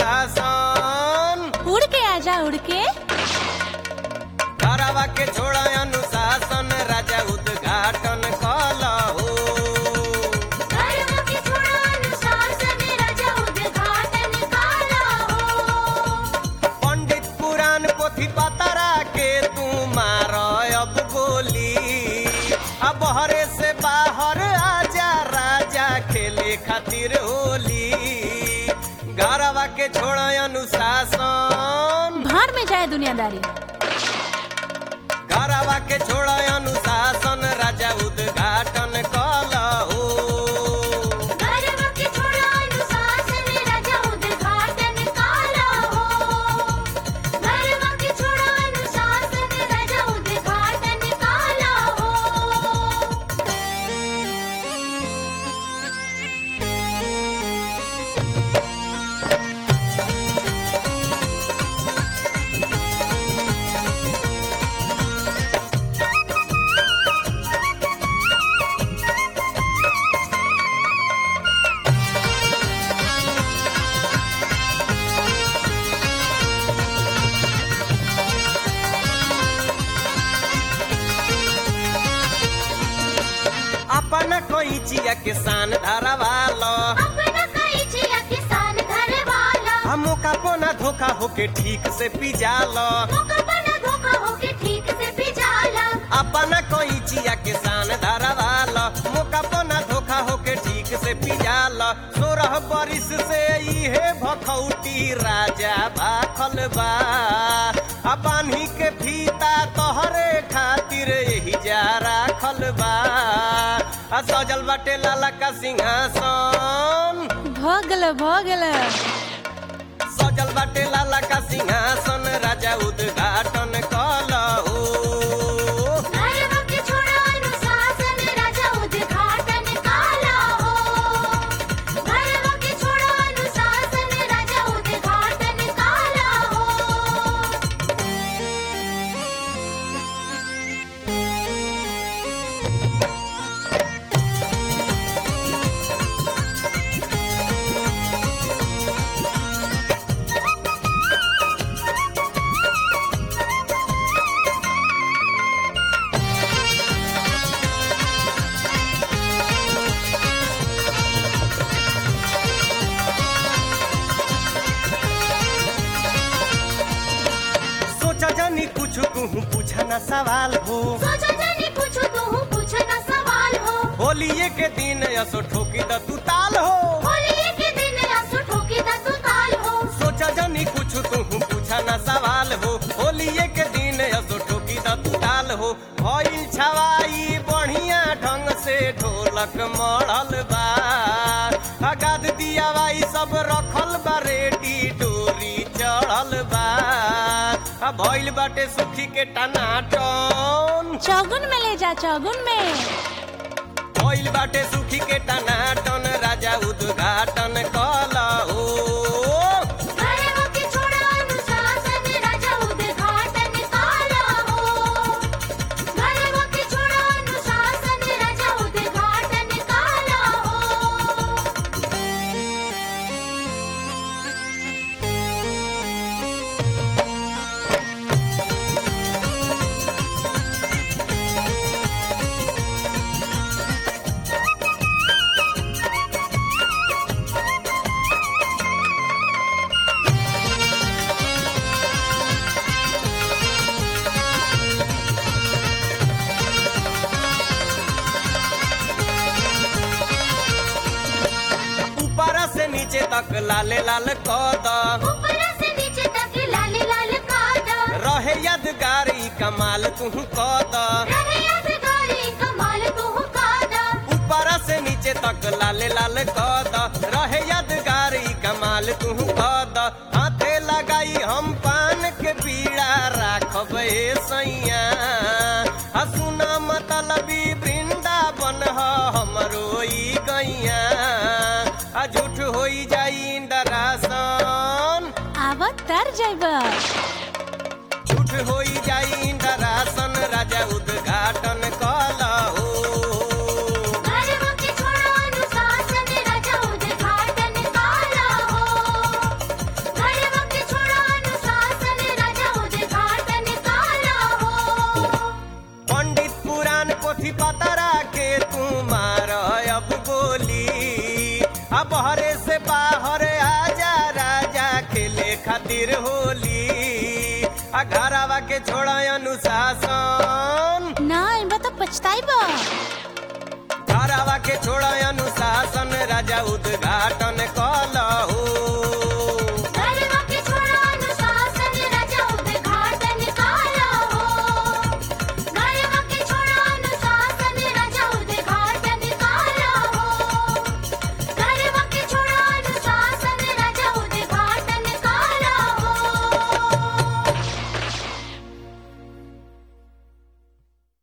अनुशासन उड़ के आजा उड़ के घरवा के छोड़ा अनुशासन राजा उद्घाटन कलहो घरवा के छोड़ा अनुशासन राजा उद्घाटन काला हो पंडित पुराण पोथी पतरा के तू मार अब गोली अब हरे से बाहर आजा राजा खेले खातिर होली घरवा के छोड़ अनुशासन भार में जाए दुनियादारी घरवा के छोड़ अनुशासन राजा उद्घाटन कलहो घरवा के छोड़ा अनुशासन राजा उद्घाटन काला हो घरवा के छोड़ा अनुशासन राजा उद्घाटन काला हो अपना कोई चिया के सान धरवालो अपना कई जिया किसान घर वाला हमो का पोना धोखा होके ठीक से पिजालो मौका बना धोखा होके ठीक से पिजाला अपना कोई चिया के सान धरवालो मोका पोना धोखा होके ठीक से पिजालो सोरह बरिस से इहे भखौटी राजा भाखल बा अपानी के फीता तोहरे खातिर यही जा राखल बा आ सजल बाटे लाला का सिंहासन भगल भगल सजल बाटे लाला का सिंहासन राजा उद्घाटन कलहो घरवा के छोड़ा अनुशासन राजा उद्घाटन काला हो घरवा के छोड़ा अनुशासन राजा उद्घाटन काला हो सोचा जानी कुछ कहूँ पूछा ना सवाल हो सोचा जाने पूछो तो हूँ पूछना सवाल हो होलिये के दिन असो ठोकी द तू ताल हो होली के दिन आंसू ठोकी दा तू ताल हो सोचा जानी कुछ कहूँ पूछा ना सवाल हो होलिये के दिन असो ठोकी द तू ताल हो भइल छवाई बढ़िया ढंग से ढोलक मढ़ल बा अगाद दिया बाई सब रखल बा रेडी डोरी चढ़ल बा आ भइल बाटे सुखी के टनाटन चौगुन में ले जा चौगुन में भइल बाटे सुखी के टनाटन राजा उद्घाटन कलहो घरवा के छोड़ा अनुशासन राजा उद्घाटन काला हो घरवा के छोड़ा अनुशासन राजा उद्घाटन काला हो ऊपर से नीचे तक लाले लाल कद ऊपर से नीचे तक लाल लाल कादा रहे यादगारी कमाल तू कद रहे यादगारी कमाल तू कादा ऊपर से नीचे तक लाले लाल कद रहे यादगारी कमाल तू कद हाथे लगाई हम पान के पीड़ा राखब ए सैया आ सुना मतलबी वृंदावन ह हमरो ई गैया आ झूठ होई जाई डरासन आवत तर जैब झूठ होई जाई इंदरासन राजा उद्घाटन कलहो घरवा के छोड़ा अनुशासन राजा उद्घाटन काला हो खेले खातिर होली आ घरवा के छोड़ा अनुशासन ना इनबा तो पछताई बा